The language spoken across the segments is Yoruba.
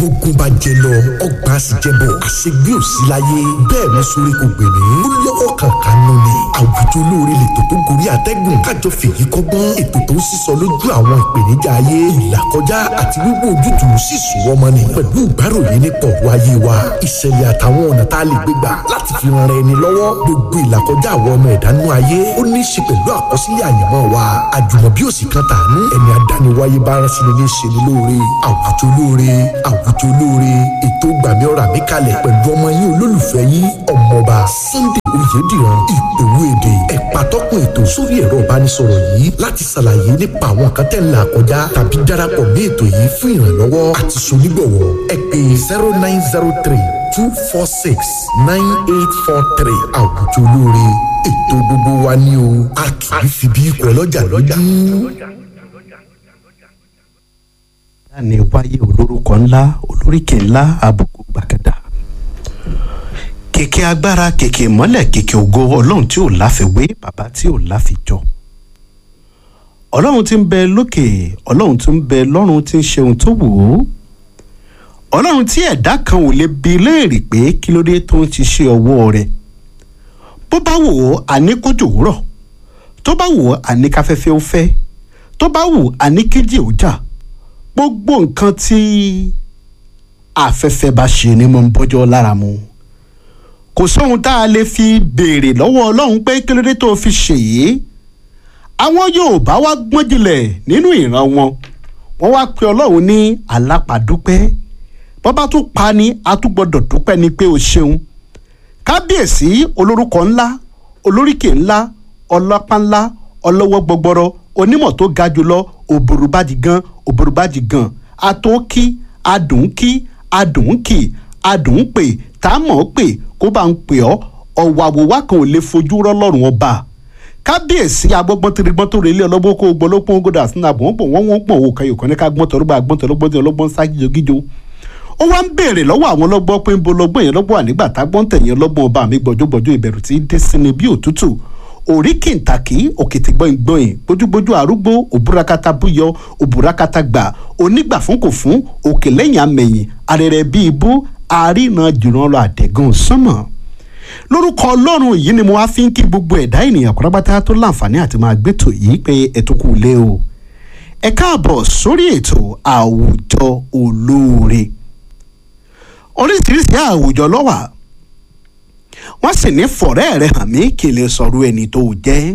gbogbo bá jẹ lọ ọgbà sì jẹ bọ àṣegbé ò sí láyé bẹ́ẹ̀ ni sórí kò gbè mí ó lọ́wọ́ kankan nù ni àwùjọ olóore lètò tó gorí àtẹ́gùn kájọ fèyí kọ́gbọ́n ètò tó ń sísọ lójú àwọn ìpèníjà ayé ìlàkọjá àti wíwò ojútùú sì sùn wọ́n mọ́ni pẹ̀lú ìgbáròyìn nípa ọ̀rọ̀ ayé wa ìṣẹ̀lẹ̀ àtàwọn ọ̀nà tá a lè gbé gbà láti fi ran ẹni lọ́wọ́ gbogbo ìlàkọjá àwọn ọmọ ẹ̀dánú ayé ó ní í ṣe pẹ̀lú àkọsílẹ̀ àyànmọ́ wa àjùmọ̀bí òsì kan tàánú ẹni àdániwáyé bá rán sí ni ní ṣe ni lóore àwùjọ olóore àwùjọ olóore ètò gbàmí ọ̀rà mi kalẹ̀ pẹ̀lú ọmọ yín olólùfẹ́ yín ọmọọba Sunday Oyèdìran ìgbòho èdè ẹ̀pà tọ́kùn ètò sórí ẹ̀rọ ìbánisọ̀rọ̀ yìí láti ṣàlàyé nípa àwọn kan tẹ̀ ń là kọjá tàbí darapọ̀ mí ètò yìí fún ìrànlọ́wọ́ àti sonígbọ̀wọ́ ẹ pè zero nine zero three two four six nine eight four three àwùjọ olóore ètò gbogbo wa ní o a kì í fi bí ikọ̀ ọlọ́jà lójú. ní wáyé olórúkọ ńlá olóríkè ńlá àbùkù gbàgàdà kèké agbára kèké mọ́lẹ̀ kèké ògo ọlọ́run tí ò láfiwé bàbá tí ò láfijọ́ ọlọ́run tí ń bẹ lókè ọlọ́run tí ń bẹ lọ́run tí ń ṣe ohun tó wù ú ọlọ́run tí ẹ̀dá kan ò lè bi léèrè pé kí ló dé tó ń ṣiṣẹ́ ọwọ́ rẹ̀ bó bá wò ó àní kójò rọ̀ tó bá wò ó àní káfẹ́fẹ́ ó fẹ́ tó bá wò ó àní kéjì ó jà gbogbo nǹkan tí afẹ́fẹ́ bá ṣe ni mo ń bọ́jọ́ lára mu kò sóhun tá a lè fi béèrè lọ́wọ́ ọlọ́run pé kí ló dé tó fi ṣèyí àwọn Yorùbá wá gbọ́n jìnlẹ̀ nínú ìran wọn wọ́n wá pe ọlọ́run ní alápàdúpẹ́ bọ́bá tún pa ni a tún gbọ́dọ̀ dúpẹ́ ni pé o ṣeun kábíyèsí olórúkọ ńlá olóríkè ńlá ọlọ́pàá ńlá ọlọ́wọ́ gbọgbọrọ onímọ̀ tó ga jùlọ òbòrúbájì gan òbòrúbájì gan àtòkí adùnkí adùnkì adùnpè táàmọ̀ pè kó bá ń pè ọ́ ọ̀wọ̀ àwòwá kan ò lè fojú rọ́lọ́run ọba kábíyèsí agbọ́gbọ́n tí gbọ́n tó relé ọlọ́gbọ́n kó gbọ́ lópin ogódà sínú àbọ̀ pọ̀ wọ́n wọ́n pọ̀ òkè yòókàn ní ká gbọ́n tọ́lọ́gbọ́n àgbọ́n tọ́lọ́gbọ́n tí ọlọ́gbọ́n sá gíjogíjo ó wá ń béèrè lọ́wọ́ àwọn ọlọ́gbọ́n pé ń bo lọ́gbọ́n yẹn lọ́gbọ́n ànígbà tágbọ́n tẹ̀yìn ọlọ́gbọ́n ọba mi gbọ́jọ́gbọ́jọ́ ìbẹ̀rù tí dé sí ni bí òtútù orí kìntàkì òkìtì gbọ̀ngbọ̀n gbójúgbójú arúgbó òbúrakata búyọ òbúrakata gbà onígbà fún kò fún òkè lẹ́yìn amẹ̀yìn arẹrẹ bíi ibú àríran jùlọ lọ àdẹ̀gàn sánmọ̀ lórúkọ ọlọ́run yìí ni mo wá fi ń kí gbogbo ẹ̀dá ènìyàn pátápátá tó láǹfààní àti máa gbẹ́tò yìí pé ẹ̀tún kù lé o ẹ káàbọ̀ sórí ètò àwùjọ olóore oríṣiríṣi àwùjọ ló wà wọ́n sì ní fọ̀rẹ́ rẹ̀ hàn mí kí n lè sọ̀rọ̀ ẹni tó jẹ́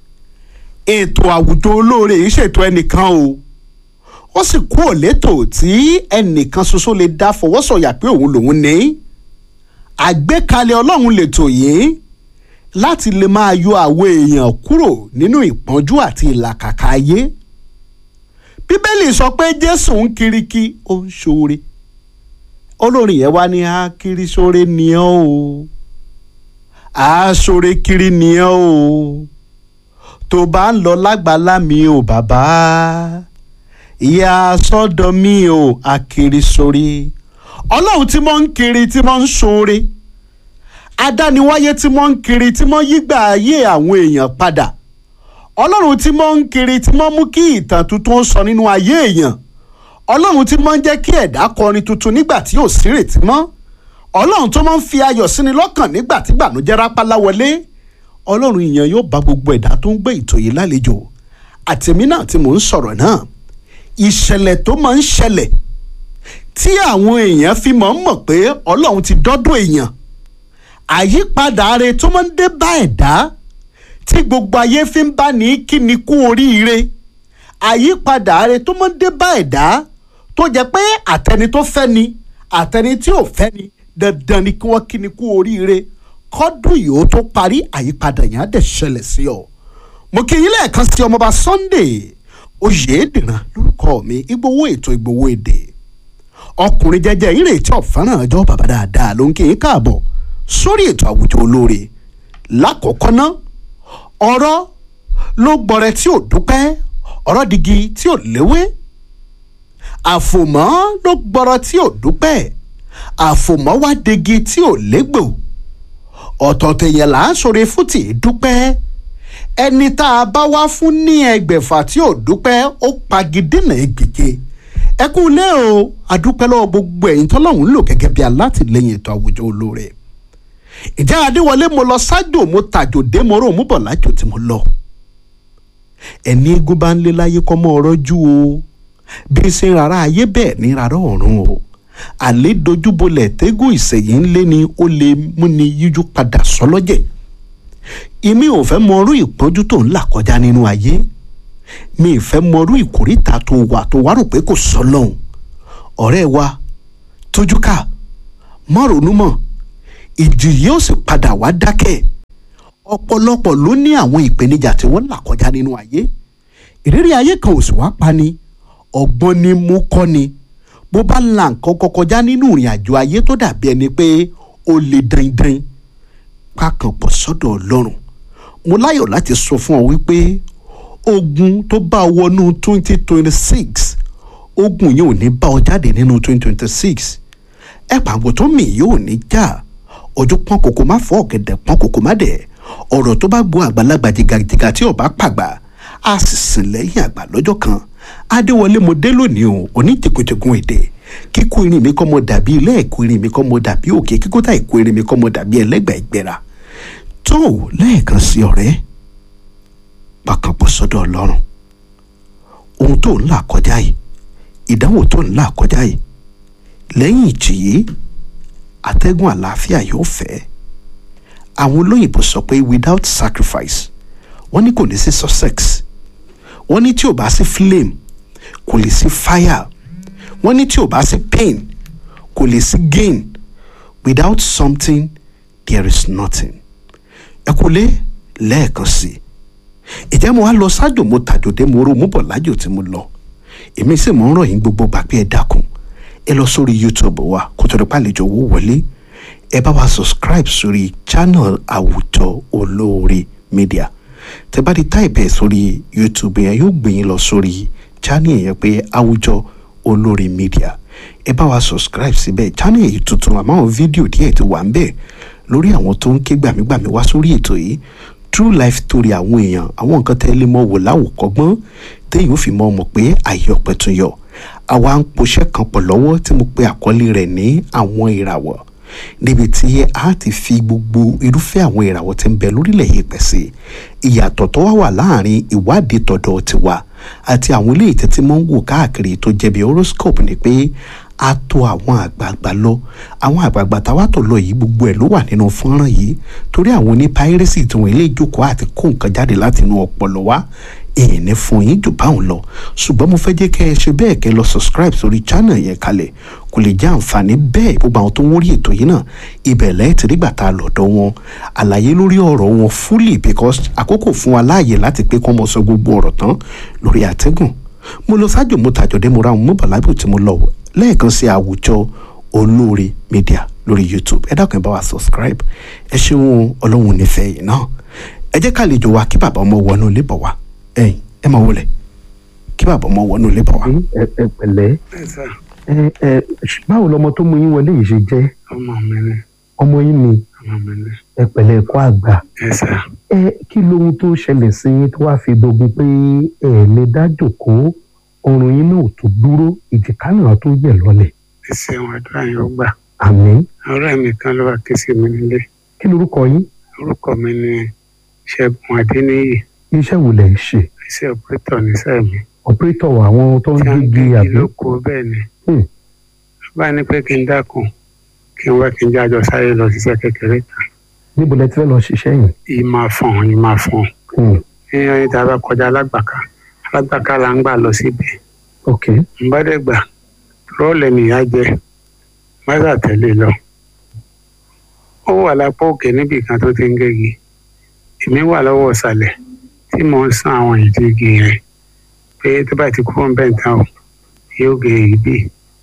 ètò àwùjọ olóore yìí ṣètò ẹnìkan o ó sì kú òlétò tí ẹnìkan ṣoṣo lè dá fọwọ́sọ̀yà pé òun lòun ní àgbékalẹ̀ ọlọ́run lètò yìí láti lè máa yọ àwọn èèyàn kúrò nínú ìpọ́njú àti ìlàkàkà ayé bíbélì sọ pé jésù ń kiriki ó ń ṣoore olórin yẹn wá ní akiri ṣoore ni ọ́ o aṣọre kiri ni ọ́ o tó bá ń lọ lágbàlá mi ò bàbá ìyá sọ́dọ̀ mi ò akiri sórí ọlọ́run tí mo ń kiri tí mo ń ṣoore adániwáyé tí mo ń kiri tí mo yígbà ayé àwọn èèyàn padà ọlọ́run tí mo ń kiri tí mo mú kí ìtàn tuntun sọ nínú ayé èèyàn ọlọ́run tí mo ń jẹ́ kí ẹ̀dá kọrin tuntun nígbà tí ò sí ìrètí mọ́ ọlọ́run tó máa ń fi ayọ̀ síni lọ́kàn nígbà tí gbànújẹ́ rápálá wọlé ọlọ́run ìyẹn yóò bá gbogbo ẹ̀dá tó ń gbé ètò yìí lálejò àtẹ̀mí náà tí mò ń sọ̀rọ̀ náà ìṣẹ̀lẹ̀ tó máa ń ṣẹlẹ̀ tí àwọn èèyàn fi máa ń mọ̀ pé ọlọ́run ti dọ́dọ̀ èèyàn àyípadà are tó máa ń dé bá ẹ̀dá tí gbogbo ayé fi ń bá ní kí ni kú oríire àyípadà are tó máa ń dé bá ẹ̀dá tó jẹ́ pé àtẹni tó fẹ́ ni àtẹni tí ò fẹ́ ni dandan ni kí wọ́n kí ni kú oríire kọ́dún yìí ó tó parí àyípadà yẹn á dẹ̀ ṣẹlẹ̀ sí ọ. mo kí yín lẹ́ẹ̀kan sí ọmọọba Sunday Oyèdìran lórúkọ mi Ìgbòho ètò Ìgbòho èdè ọkùnrin jẹ́jẹ́ ìrètí ọ̀fẹ́ràn ọjọ́ bàbá dáadáa ló ń kí yín káàbọ̀ sórí ètò àwùjọ olóore lákọ̀ọ́kọ́ ná ọ̀rọ̀ ló gbọ́rẹ̀ tí ò dúpẹ́ ọ̀rọ̀ digi tí ò léwé àfòmọ́ ló gbọ́rọ̀ tí ò dúpẹ́ àfòmọ́ wá degi tí ò légbò ọ̀tọ̀ọ̀tọ̀ yẹn là ń sọ̀rọ̀ fún tì í dúpẹ́ ẹni tá a bá wá fún ní ẹgbẹ̀fà tí ò dúpẹ́ ó pagidínà ẹgbẹ̀je ẹ kú ilé o adúpẹ́ lọ́wọ́ gbogbo ẹ̀yin tọ́lọ́hún lò gẹ́gẹ́ bí alátìlẹyìn ètò àwùjọ olóore ìjà adéwọlé mo lọ sájò mo tàjò dé mo rò mo bọ̀ lájò tí mo lọ ẹni eégún bá ń lé láyé kọ́ mọ́ ọ̀rọ̀ jù o bí ṣe ń rárá ayé bẹ́ẹ̀ ní rárá ọ̀run o àlè dojúbolẹ̀ tẹ́gùn ìṣẹ̀yìn ńlé ni ó lè múni yíjú padà sọlọ́jẹ̀ èmi ò fẹ́ mọrú ìpọ́njú tó ń là kọjá nínú ayé mi ì fẹ́ mọrú ìkórìtà tó wà tó wá rò pé kò sọ lọ́hùn ọ̀rẹ́ wa tójú ká mọ́ ronú mọ́ ìjì yóò sì padà wá dákẹ́ ọ̀pọ̀lọpọ̀ ló ní àwọn ìpèníjà tí wọ́n là kọjá nínú ayé ìrírí ayé kan ò sì wá pa ni ọgbọ́n ni mú kọ́ ni bó bá la nǹkan kọ kọjá nínú ìrìn àjò ayé tó dàbí ẹni pé ó le dandan pákan pọ̀ sọ́dọ̀ ọlọ́run mo láyọ̀ láti sọ fún ọ wípé ogun tó bá ọ wọnú twenty twenty six ogun yìí ò ní bá ọ jáde nínú twenty twenty six ẹ pàgọ́ tó mì yóò ní já ojú pọ́n kòkó má fọ́ ọ̀gẹ̀dẹ̀ pọ́n kòkó má dẹ̀ ọ̀rọ̀ tó bá gbọ́ àgbàlagbà jìgàjìgà tí ọba pàgbà á sì sìn lẹ́yìn àgbà lọ́jọ́ kan adéwọlé mo dé lónìí o oníjìkùjìkùn èdè kíkó irin mi kọ́ mọ dàbí ilé ẹ̀kọ́ irin mi kọ́ mọ dàbí òkè kíkó tá ìkó irin mi kọ́ mọ dàbí ẹlẹ́gbà ìgbéra tó lẹ́ẹ̀kan sí ọ̀rẹ́ pàkànpọ̀ sọ́dọ̀ ọlọ́run ohun tó ń là kọjá yìí ìdánwò tó ń là kọjá yìí lẹ́yìn ìjì yìí atẹ́gùn àlàáfíà yóò fẹ́ àwọn olóyìnbó sọ pé without sacrifice wọ́n ní kò ní sí success wọ́n ní tí ò bá sí flame kò lè sí fire wọ́n ní tí ò bá sí pain kò lè sí gain without something there is nothing ẹ kò lé lẹ́ẹ̀kan sí i ìjẹ́ mo wá lọ sájò mo tàjòdè mo ro mo bọ̀ lájò tí mo lọ èmi sì mọ̀ ń rọ̀ yín gbogbo gbà pé ẹ dákun ẹ lọ sórí youtube wa kó tó di pàlejò owó wọlé ẹ bá wa subscribe sórí channel àwùjọ olóore media tẹ bá di táìpì ẹ sórí youtube yẹn yóò gbé yín lọ sórí channel yẹn pé àwùjọ olóore media ẹ bá wa subscribe síbẹ̀ channel yìí tuntun àmọ́ àwọn fídíò díẹ̀ ti wà ń bẹ̀ lórí àwọn tó ń ké gbàmígbàmí wá sórí ètò yìí true life story àwọn èèyàn àwọn nǹkan tẹ́ lé mọ́ wò láwòkọ́gbọ́n téèyàn ò fi mọ́ ọmọ pé àyè ọ̀pẹ tún yọ àwa ń poṣẹ́ kan pọ̀ lọ́wọ́ tí mo pe àkọlé rẹ̀ ní àwọn ìràwọ̀ níbi tí a ti fi gbogbo irúfẹ́ àwọn ìràwọ̀ tí ń bẹ lórílẹ̀ yìí pẹ̀ sí ìyàtọ̀ tó wá wà láàrin ìwádìí tọ̀dọ̀ tiwa àti àwọn ilé ìtẹ́tí mọ́ ń wò káàkiri tó jẹ́ bí horoscope ni pé a tó àwọn àgbààgbà lọ àwọn àgbààgbà táwa tó lọ yìí gbogbo ẹ̀ ló wà nínú fọ́nrán yìí torí àwọn oní piracy tí wọ́n ilé ìjókòó àti kó nǹkan jáde láti inú ọpọlọ wa èyí ní fún yín jù báwọn lọ ṣùgbọ́n mo fẹ́ jẹ́ kẹ́ ẹ ṣe bẹ́ẹ̀ kẹ́ lọ subscribe sórí channel yẹn kalẹ̀ kò lè jẹ́ àǹfààní bẹ́ẹ̀ gbogbo àwọn tó ń wórí ètò yìí náà ibẹ̀ lẹ́ẹ̀ tí nígbà tá a lọ́dọ̀ wọn àlàyé lórí ọ̀rọ̀ wọn fully because àkókò fún wa láàyè láti pé kọ́ mọ sọ gbogbo ọ̀rọ̀ tán lórí àtẹ́gùn mo lọ sájò mo tàjọ̀dé mo ra àwọn mọ́bàlábù tí mo lọ lẹ́ẹ̀kan sí àwùjọ olóore media lórí youtube ẹ dákun ẹ bá wa subscribe ẹ ṣeun ọlọ́run nífẹ̀ẹ́ yìí náà ẹ jẹ́ kàlejò wa kí bàbá ọmọ wọnú ilé bọ̀ wá ẹ̀yin ẹ máa wọlé kí bàbá ọmọ wọnú ilé bọ̀ wá. ẹ ẹ pẹ̀lẹ́ ẹ ẹ báwo lọmọ tó mú yín wọlé yìí ṣe jẹ́ ọmọ mi ni ọmọ yín ni ọmọ mi ni ẹ pẹ̀lẹ́ ẹ̀kọ́ àgbà ẹ sà ẹ kí lohun tó ṣẹlẹ̀ sí yín tó wáá fi dogun pé ẹ lè dá jókòó ọrùn yín náà tó dúró ìjìká náà tó yẹ̀ lọ́lẹ̀ ẹ ṣeun àdúrà yín ó gbà àmín ọ̀rẹ́ mi kan ló wá ké sí mi nílé kí lorúkọ yín orúkọ mi ni ṣẹ́gun adéníyì iṣẹ́ wo lẹ̀ ń ṣe iṣẹ́ ọpẹtọ níṣẹ́ mi ọ̀pẹ́tọ̀ àwọn tó ń tí a ń gbégi gbégi àbí lóko bẹ́ẹ̀ ni Hmm. bá ní pé kí n dákun kí n wá kí n jájọ sáré lọ ṣiṣẹ́ kékeré kan níbo lẹ ti fẹ́ lọ ṣiṣẹ́ yìí yìí máa fọ̀n yìí máa fọ̀n Hmm, ní ọyìn tá a bá kọjá alágbàká alágbàká là ń gbà lọ síbi ok n bá dẹ̀ gbà rọ́ọ̀lẹ̀ nìyá jẹ mọ́tà tẹ̀lé lọ. ó wà lápá òkè níbì kan tó ti ń gégi èmi wà lọ́wọ́ ìsàlẹ̀ tí mò ń san àwọn ìdí igi yẹn pé tó bá ti kúrò ń bẹ̀ tán o yóò gé ibi.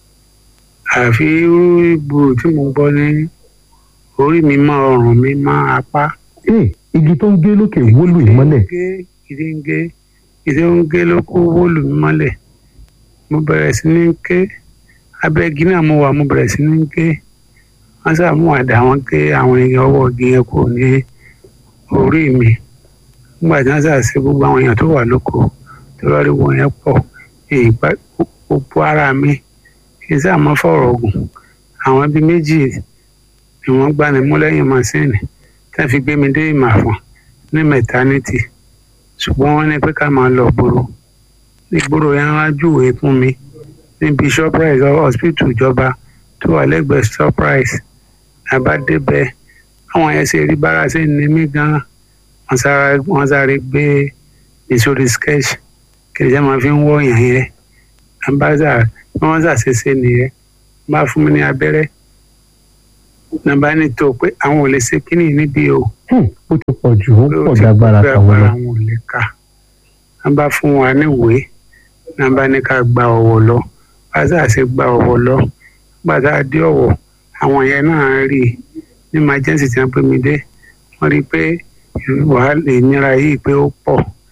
àfi gbòò tí mo gbọ́ ní orí mi mọ́ ọrùn mi mọ́ apá. ee igi tó ń gé lókè wólù ìmọ́lẹ̀ ìdí ń gé ìdí ń gé ló kó wólù mi mọ́lẹ̀ mo bẹ̀rẹ̀ sí ní ké abẹ́gi náà mo wà mo bẹ̀rẹ̀ sí ní ké wọ́n sábà mú àdá wọn ké àwọn èèyàn ọwọ́ igi yẹn kò ní orí mi nígbà tí wọ́n sábà ṣe gbogbo àwọn èèyàn tó wà lóko tó lọ́ọ́ rí wọn yẹn pọ̀ èyí pa gbogbo ara mi kì í sáà mọ́ fọ̀rọ̀ ogun àwọn bíi méjì ni wọ́n gbá ní mú lẹ́yìn mọ́sìnì tá a fi gbé mi dé ìmàfọ̀n ní mẹtánítì ṣùgbọ́n wọ́n ní pé ká máa lọ gbòòrò ìgboro yẹn wá júwèé fún mi níbi shoprite hospital ìjọba tó wà lẹ́gbẹ̀ẹ́ shoprite àbá débẹ̀ àwọn yẹn ṣe rí bára ṣe ní mí gan wọ́n sáré wọ́n sáré gbé mi sórí sketch kí ẹ̀jẹ̀ máa fi ń wọ̀ yàn yẹn àbáṣà bí wọ́n ṣàṣeṣe nìyẹn bá fún mi ní abẹ́rẹ́ nàbá ní tó pé àwọn ò lè ṣe kíní níbí o Hmm, ó ti pọ̀ jù ó pé ó pọ̀ ti dágbára pé tàwọn lọ. agbára wọn ò lè kà wọ́n bá fún wa níwèé náà bá ní ká gba ọ̀wọ̀ lọ bàtà ṣe gba ọ̀wọ̀ lọ bàtà dé ọ̀wọ̀ àwọn yẹn náà rí i ní emergency tí wọ́n pè mí dé wọ́n rí i pé wàhálà ìnira yìí pé ó pọ̀